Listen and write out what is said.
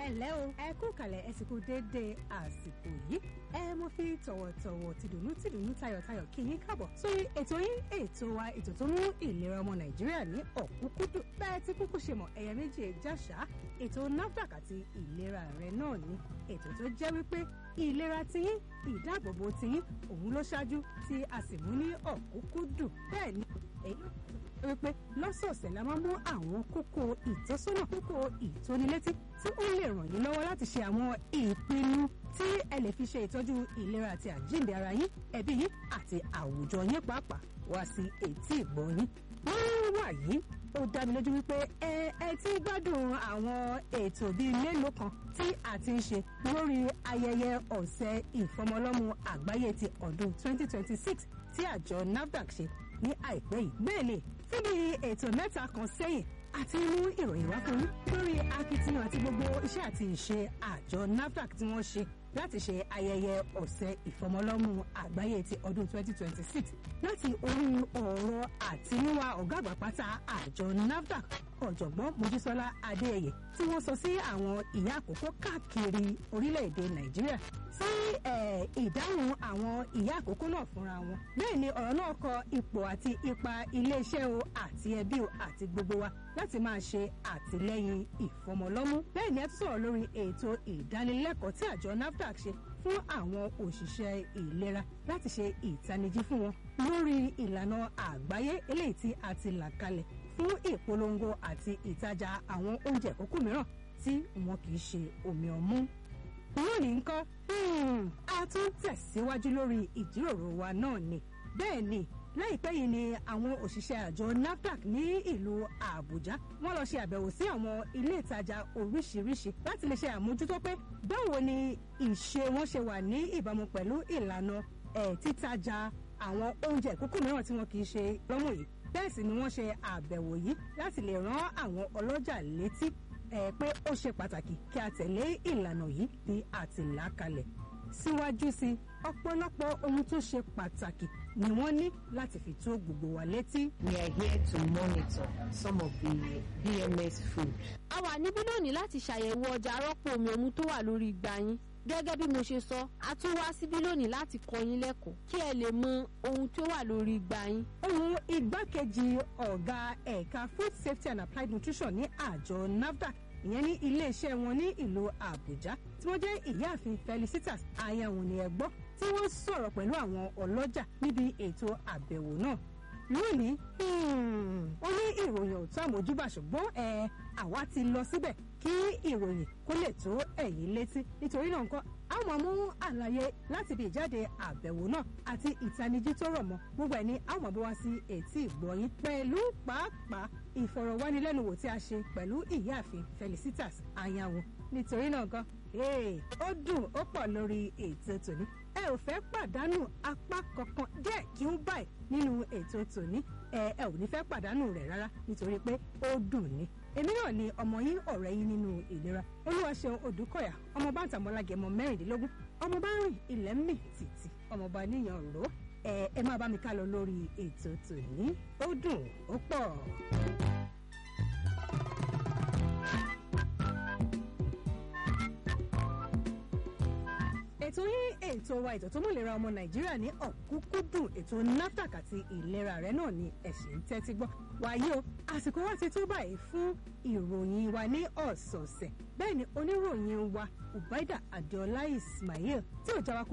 ẹ ǹlẹ́ o ẹ kú kalẹ̀ ẹ sì kú déédéé àsìkò yìí ẹ mo fi tọ̀wọ̀tọ̀wọ̀ tìdùnnú tìdùnnú tayọ̀tayọ̀ kí yín káàbọ̀ sórí ètò yín ètò wa ètò tó mú ìlera ọmọ nàìjíríà ní ọ̀kúnkúndùn bẹ́ẹ̀ tí kúkú ṣe mọ̀ ẹ̀yà méjì jáṣá ètò nafdac àti ìlera rẹ náà ni ètò tó jẹ́ wípé ìlera tiyín ìdáàbòbò tiyín òun ló ṣáájú tí a sì mú ní ọ̀kúnkúndùn bẹ́ẹ̀ ni èyí wípé lọ́sọ̀ọ̀sẹ̀ la máa mú àwọn kókó ìtọ́sọ́nà kókó ìtónilétí tí ó lè ràn yín lọ́wọ́ láti ṣe àwọn ìpinnu tí ẹ lè fi ṣe ìtọ́jú ìlera àti àjíǹde ara yín ẹbí yín àti àwùjọ yín pàápàá wá sí etí ìgbọ́ yín. wọ́n wà yìí ó dá mi lójú wípé ẹ ẹ ti gbádùn àwọn ètò bíi mélòó kan tí a ti ń ṣe lórí ayẹyẹ ọ̀sẹ̀ ìfọmọlọ́mú àgbáyé ti ọdún 2026 tí àjọ NAFDAC ṣe ní àìpẹ́ yìí bẹ́ẹ̀ ni fún bí ètò mẹ́ta kan sẹ́yìn àti mú ìròyìn wá fún yín lórí akitiyan àti gbogbo iṣẹ́ àti ìṣe àjọ NAFDAC tí wọ́n ṣe láti ṣe ayẹyẹ ọ̀sẹ̀ ìfọmọlọ́mú àgbáyé ti ọdún 2026 láti orí ọ̀rọ̀ àtinúwá ọ̀gá àgbà pátá àjọ NAFDAC ọ̀jọ̀gbọ́n mojísọ́lá adéyẹyẹ tí wọ́n sọ sí àwọn ìyá àkókò káàkiri orílẹ̀-èdè nàìjíríà sí ìdáhùn àwọn ìyá àkókò náà fúnra wọn bẹ́ẹ̀ ni ọ̀rọ̀ náà kọ ipò àti ipa iléeṣẹ́ o àti ẹbí o àti gbogbo wa láti máa ṣe àtìlẹ́yìn ìfọmọlọ́mú bẹ́ẹ̀ ni ẹ tún sọ̀rọ̀ lórí ètò ìdánilẹ́kọ̀ọ́ tí àjọ NAFDAC ṣe fún àwọn òṣìṣẹ́ ìlera láti ṣe ìtanijí fún wọn lórí ìlànà àgbáyé eléyìí tí a ti là kalẹ̀ fún ìpolongo àti ìtajà àwọn oúnjẹ ìkókó mìíràn tí wọn kì í ṣe omi ọmú. lónìí ńkọ́ a tún tẹ̀síwájú lórí ìjíròrò wa náà ni bẹ́ẹ̀ ni láìpẹ́ yìí ni àwọn òṣìṣẹ́ àjọ NAFDAC ní ìlú Àbújá wọ́n lọ ṣe àbẹ̀wò sí àwọn ilé ìtajà oríṣiríṣi láti lè ṣe àmójútó pé báwo ni ìṣe wọn ṣe wà ní ìbámu pẹ̀lú ìlànà títajà àwọn oúnjẹ ìkókó mìíràn tí wọn kì í ṣe lọ́mọ yìí bẹ́ẹ̀ sì ni wọ́n ṣe àbẹ̀wò yìí láti lè rán àwọn ọlọ́jà létí pé ó ṣe pàtàkì kí a tẹ̀lé ìlànà yìí bí a ti là kalẹ̀ síwájú sí ọ̀pọ̀lọpọ̀ ohun tó ṣe pàtàkì ni wọ́n ní láti fi tó gbogbo wa létí. We are here to monitor some of the BMS food. a wà níbí lónìí láti ṣàyẹ̀wò ọjà arọ́pò omi ọmú tó wà lórí igbá yín gẹ́gẹ́ bí mo ṣe sọ a tún wá síbí lónìí láti kọ́ yín lẹ́kọ̀ọ́ kí ẹ lè mọ ohun tó wà lórí igbá yín. ohun igbákejì ọ̀gá ẹ̀ka food safety and applied nutrition ní àjọ NAFDAC ìyẹn ní iléeṣẹ́ wọn ní ìlú Àbújá tí wọ́n jẹ́ ìyáàfin Felicitas ayahun ni ẹ gbọ́ tí wọ́n sọ̀rọ̀ pẹ̀lú àwọn ọlọ́jà níbi ètò àbẹ̀wò náà lónìí wọ́n ní ìròyìn ò tó àmójúbà ṣùgbọ́n ẹ àwa ti lọ síbẹ̀ kí ìròyìn kó lè tó ẹ̀yin létí nítorí náà nǹkan a máa mú àlàyé láti bí ìjáde àbẹ̀wò náà àti ìtanijí tó rọ̀ mọ́ gbogbo ẹ̀ ní a máa bọ́ wá sí etí ìgbọ̀yìn pẹ̀lú pàápàá ìfọ̀rọ̀wánilẹ́nuwò tí a ṣe pẹ̀lú ìyáàfin Felicitas Anyanwu nítorí náà gan ó dùn ó pọ̀ lórí ètò tòní ẹ ò fẹ́ pàdánù apá kankan díẹ̀ kí ó báyìí nínú ètò tòní ẹ ẹ ò ní fẹ́ pàdánù rẹ̀ rárá nítorí pé ó dùn ni èmi náà ni ọmọ yín ọ̀rẹ́ yín nínú ìlera olúwaṣeun odùkọ̀yà ọmọ bá ń tàmọ́lágẹmọ mẹ́rìndínlógún ọmọ bá ń rìn ilẹ̀ ń mì tìtì ọmọ bá níyàn ró ẹ ẹ máa bá mi ká lọ lórí ètò tòní ó dùn ó pọ̀. ètò yín ètò wa ètò tó mú ìlera ọmọ nàìjíríà ní ọ̀kúnkúndùn ètò NAFDAC àti ìlera rẹ náà ni ẹ̀sìn ń tẹ́tí gbọ́ wáyé o àsìkò wa ti tó báyìí fún ìròyìn wa ní ọ̀sọ̀ọ̀sẹ̀ bẹ́ẹ̀ ni oníròyìn wa Ubaida Adeola Ismail tí ò jáwá